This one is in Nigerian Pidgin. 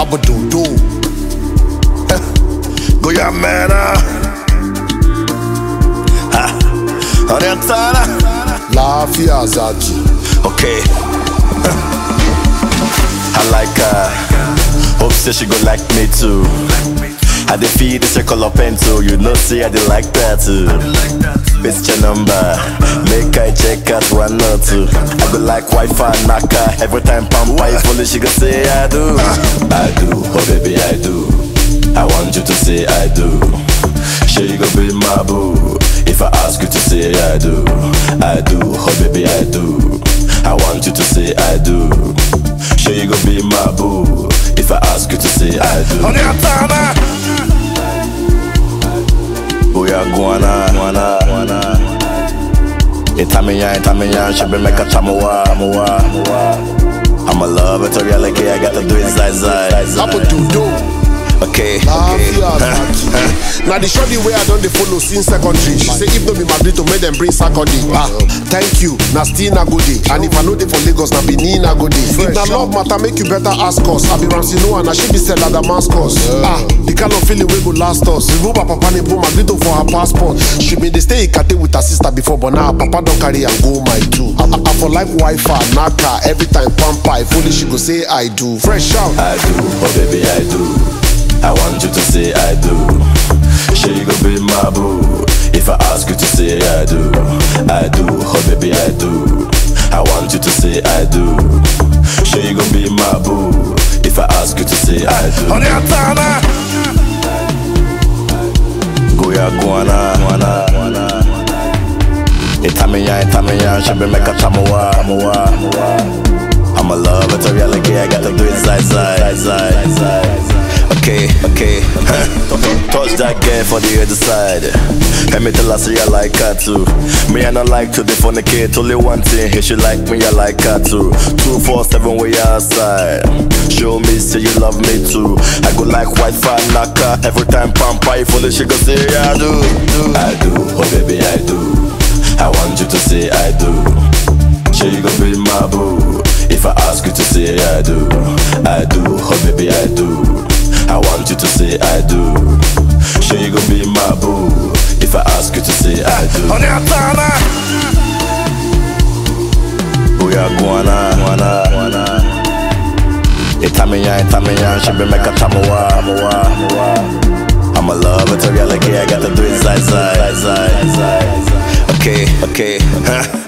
Abadodo. Go ya mena. Ha. Orientana. Lafiya Zaki. Okay. I like her. Hope say she go like me too. I dey feed the circle of pen too. You know, see I dey like that too. It's your number. Make I check out one or two. I go like Wi-Fi knocker. Every time Pampa is fully, she go say I do. I do, oh baby I do. I want you to say I do. Sure you go be my boo. If I ask you to say I do, I do, oh baby I do. I want you to say I do. Sure you go be my boo. If I ask you to say I do. Booyah guana, guana, guana. Itamiya, itamiya, she be make a tamuwa, muwa, muwa. I'm a love it, a reality, I gotta do it side side. Abadodo. Okay, Lafiya okay. Zaki. Na the shorty wey I don dey follow since secondary. She say if no be Madrid to make dem bring Saturday. Ah, thank you. Na still na go dey. And if I no dey for Lagos, na Benin na go dey. If na love matter, make you better ask us. I be Ramsey Noah, na she be Stella Damascus. Ah, the kind of feeling wey go last us. Remove her papa name, put Madrid for her passport. She been dey stay Ikate with her sister before, but now her papa don carry am go my two. I, I, I for like Wi-Fi, Naka, every time pamper. If only she go say I do. Fresh out. I do, oh baby I do. I want you to say I do. Sure you go be my boo. If I ask you to say I do, I do, oh baby I do. I want you to say I do. Sure you go be my boo. If I ask you to say I do. Go ya guana, guana, guana. Itamiya, itamiya, she be make a tamuwa, muwa, muwa. I'm a love, it's a reality, I gotta do it side, side, side, side. Okay, okay. Touch that girl for the other side. Let me tell her, say I like her too. Me, I not like to kid. Only one thing, if she like me, I like her too. Two, four, seven, we outside. Show me, say you love me too. I go like Wi-Fi knocker. Every time Pampa, if only she go say I do. I do, oh baby, I do. I want you to say I do. Sure you gon' be my boo If I ask you to say I do I do, oh baby I do I want you to say I do Sure you gon' be my boo If I ask you to say I do Booyah guana, guana, guana Itamiya, itamiya, she be make a tamuwa, muwa, muwa I'm a love, it's a reality, I gotta do it side, side, side, side Okay, okay, huh